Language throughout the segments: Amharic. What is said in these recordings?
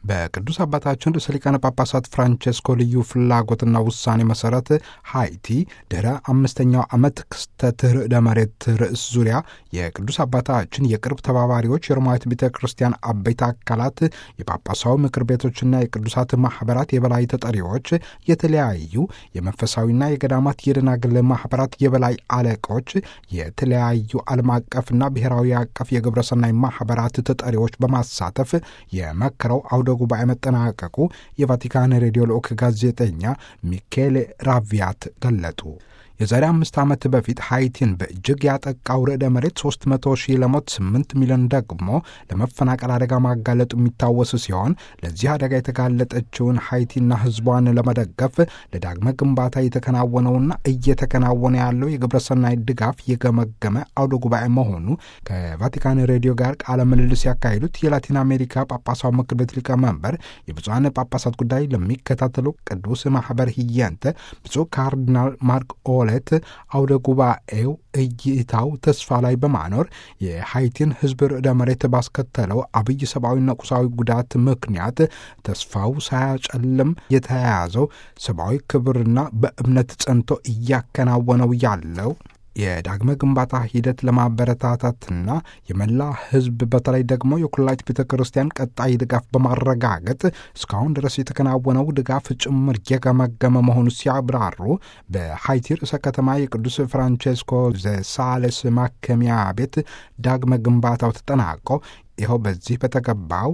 በቅዱስ አባታችን ርዕሰ ሊቃነ ጳጳሳት ፍራንቼስኮ ልዩ ፍላጎትና ውሳኔ መሰረት ሃይቲ ድኅረ አምስተኛው ዓመት ክስተት ርዕደ መሬት ርዕስ ዙሪያ የቅዱስ አባታችን የቅርብ ተባባሪዎች የሮማዊት ቤተ ክርስቲያን አበይት አካላት፣ የጳጳሳዊ ምክር ቤቶችና የቅዱሳት ማኅበራት የበላይ ተጠሪዎች፣ የተለያዩ የመንፈሳዊና የገዳማት የደናግል ማኅበራት የበላይ አለቆች፣ የተለያዩ ዓለም አቀፍና ብሔራዊ አቀፍ የግብረሰናይ ማኅበራት ተጠሪዎች በማሳተፍ የመከረው አውደ ጉባኤ መጠናቀቁ የቫቲካን ሬዲዮ ልዑክ ጋዜጠኛ ሚኬሌ ራቪያት ገለጡ። የዛሬ አምስት ዓመት በፊት ሃይቲን በእጅግ ያጠቃው ርዕደ መሬት 300 ሺህ ለሞት 8 ሚሊዮን ደግሞ ለመፈናቀል አደጋ ማጋለጡ የሚታወስ ሲሆን ለዚህ አደጋ የተጋለጠችውን ሃይቲና ሕዝቧን ለመደገፍ ለዳግመ ግንባታ የተከናወነውና እየተከናወነ ያለው የግብረሰናይ ድጋፍ የገመገመ አውደ ጉባኤ መሆኑ ከቫቲካን ሬዲዮ ጋር ቃለ ምልልስ ያካሄዱት የላቲን አሜሪካ ጳጳሳዊ ምክር ቤት ሊቀመንበር የብፁዓን ጳጳሳት ጉዳይ ለሚከታተሉ ቅዱስ ማኅበር ህየንተ ብፁዕ ካርዲናል ማርክ ኦለ አውደ ጉባኤው እይታው ተስፋ ላይ በማኖር የሃይቲን ሕዝብ ርዕደ መሬት ባስከተለው አብይ ሰብአዊና ቁሳዊ ጉዳት ምክንያት ተስፋው ሳያጨልም የተያያዘው ሰብአዊ ክብርና በእምነት ጸንቶ እያከናወነው ያለው የዳግመ ግንባታ ሂደት ለማበረታታትና የመላ ሕዝብ በተለይ ደግሞ የኩላሊት ቤተ ክርስቲያን ቀጣይ ድጋፍ በማረጋገጥ እስካሁን ድረስ የተከናወነው ድጋፍ ጭምር የገመገመ መሆኑ ሲያብራሩ በሃይቲ ርዕሰ ከተማ የቅዱስ ፍራንቼስኮ ዘሳሌስ ማከሚያ ቤት ዳግመ ግንባታው ተጠናቆ ይኸው በዚህ በተገባው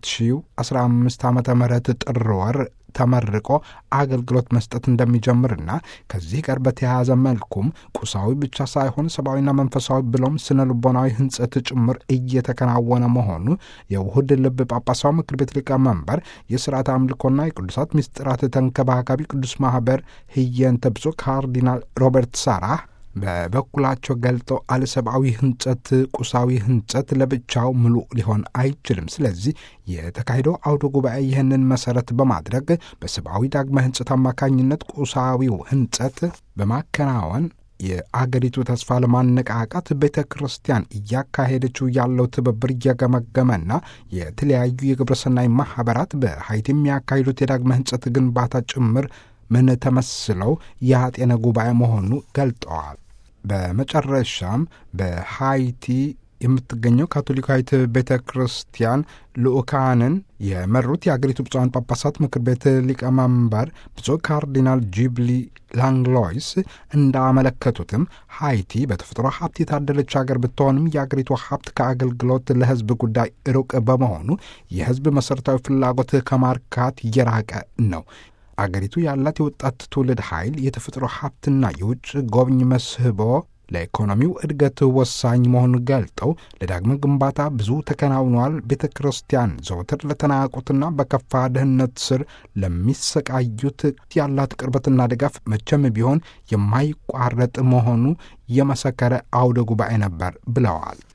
በ2015 ዓ ም ጥር ወር ተመርቆ አገልግሎት መስጠት እንደሚጀምርና ከዚህ ጋር በተያያዘ መልኩም ቁሳዊ ብቻ ሳይሆን ሰብአዊና መንፈሳዊ ብሎም ስነ ልቦናዊ ሕንጸት ጭምር እየተከናወነ መሆኑ የውሁድ ልብ ጳጳሳዊ ምክር ቤት ሊቀመንበር የስርዓት አምልኮና የቅዱሳት ምስጢራት ተንከባካቢ ቅዱስ ማኅበር ህየንተ ብፁዕ ካርዲናል ሮበርት ሳራህ በበኩላቸው ገልጠው አለሰብአዊ ህንጸት፣ ቁሳዊ ህንጸት ለብቻው ምሉእ ሊሆን አይችልም። ስለዚህ የተካሄደው አውደ ጉባኤ ይህንን መሰረት በማድረግ በሰብአዊ ዳግመ ህንጸት አማካኝነት ቁሳዊው ህንጸት በማከናወን የአገሪቱ ተስፋ ለማነቃቃት ቤተ ክርስቲያን እያካሄደችው ያለው ትብብር እየገመገመና የተለያዩ የግብረሰናይ ማኅበራት በሀይቲ የሚያካሂዱት የዳግመ ህንጸት ግንባታ ጭምር ምን ተመስለው ያጤነ ጉባኤ መሆኑ ገልጠዋል። በመጨረሻም በሃይቲ የምትገኘው ካቶሊካዊት ቤተ ክርስቲያን ልኡካንን የመሩት የአገሪቱ ብፁዓን ጳጳሳት ምክር ቤት ሊቀመንበር ብፁዕ ካርዲናል ጂብሊ ላንግሎይስ እንዳመለከቱትም ሃይቲ በተፈጥሮ ሀብት የታደለች ሀገር ብትሆንም የአገሪቱ ሀብት ከአገልግሎት ለሕዝብ ጉዳይ ሩቅ በመሆኑ የሕዝብ መሠረታዊ ፍላጎት ከማርካት እየራቀ ነው። አገሪቱ ያላት የወጣት ትውልድ ኃይል የተፈጥሮ ሀብትና የውጭ ጎብኝ መስህቦ ለኢኮኖሚው እድገት ወሳኝ መሆኑን ገልጠው ለዳግመ ግንባታ ብዙ ተከናውኗል። ቤተ ክርስቲያን ዘወትር ለተናቁትና በከፋ ድህነት ስር ለሚሰቃዩት ያላት ቅርበትና ድጋፍ መቼም ቢሆን የማይቋረጥ መሆኑ የመሰከረ አውደ ጉባኤ ነበር ብለዋል።